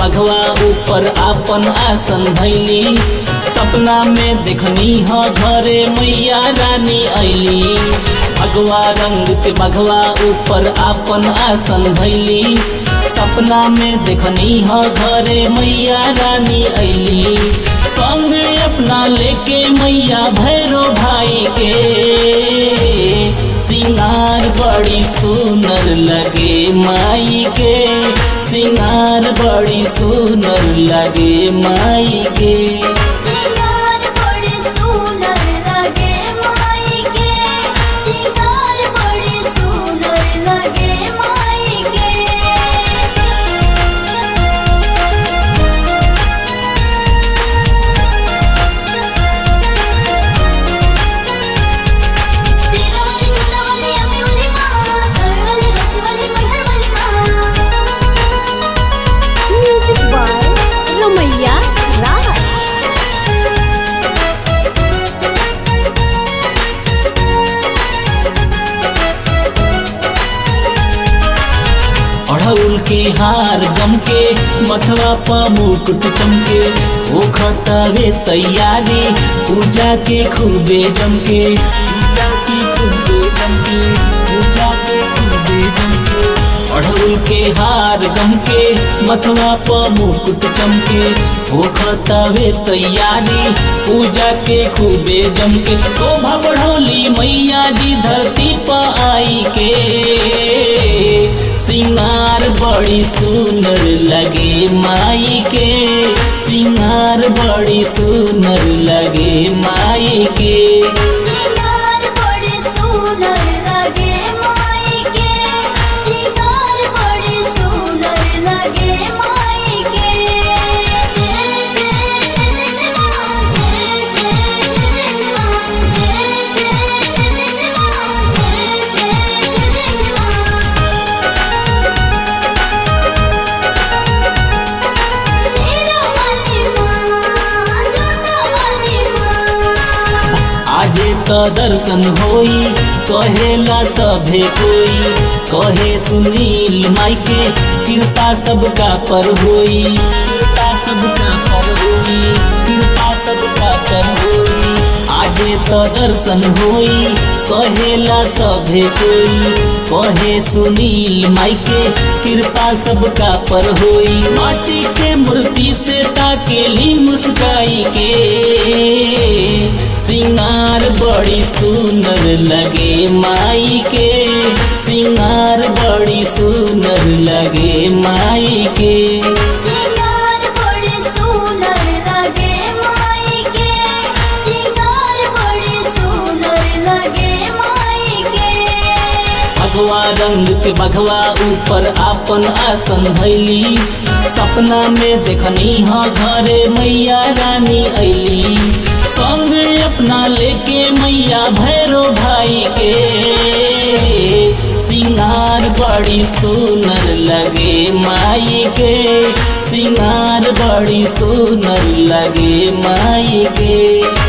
बघवा ऊपर आपन आसन धैली सपना में देखनी ह घरे मैया रानी ऐली भगवा रंग के बघवा ऊपर आपन आसन धैली सपना में देखनी ह घरे मैया रानी ऐली संग अपना लेके मैया भैरो भाई के सिंगार बड़ी सुनर लगे माई के सिंगार बड़ी सुनर लगे माई के सिंगार बड़ी सुंदर लगे माई के सिंगार बड़ी सुंदर लगे माई के तिरवली सुतवली अमिवली माँ सरवली रसवली मैहरवली माँ म्यूजिक बाय रमैया राज अढ़उल के हार गम के मथवा पा मुकुट चमके ओ खतवे तैयारी पूजा के खूबे जमके पूजा की खूबे जमके पूजा के खूबे जमके अढ़उल के हार गम के मथवा पा मुकुट चमके ओ खतवे तैयारी पूजा के खूबे जमके शोभा बढ़ौली मैया जी धरती पर आई के सिंगार बड़ी सुंदर लगे माई के सिंगार बड़ी सुंदर लगे माई के सिंगार बड़ी सुंदर लगे माई के सिंगार बड़ी सुंदर लगे माई के जय जय जय मां जय जय जय मां जय जय जय मां तेरा वाली मां जोता वाली मां आजे तो दर्शन होई कहेला सभे कोई कहे सुनील माई के कृपा सबका पर होई कृपा सबका पर होई कृपा सबका पर होई आजे तो दर्शन होई कहेला सभे कोई कहे सुनील माई के कृपा सबका पर होई माटी के मूर्ति से ताकेली मुस्काई के सिंगार बड़ी सुंदर लगे माई के सिंगार बड़ी सुंदर लगे माई के सिंगार बड़ी सुंदर लगे माई के सिंगार बड़ी सुंदर लगे माई के भगवा रंग के बघवा ऊपर आपन आसन धैली सपना में देखनी ह घरे मैया रानी ऐली संग अपना लेके मैया भैरो भाई के सिंगार बड़ी सुनर लगे माई के सिंगार बड़ी सुनर लगे माई के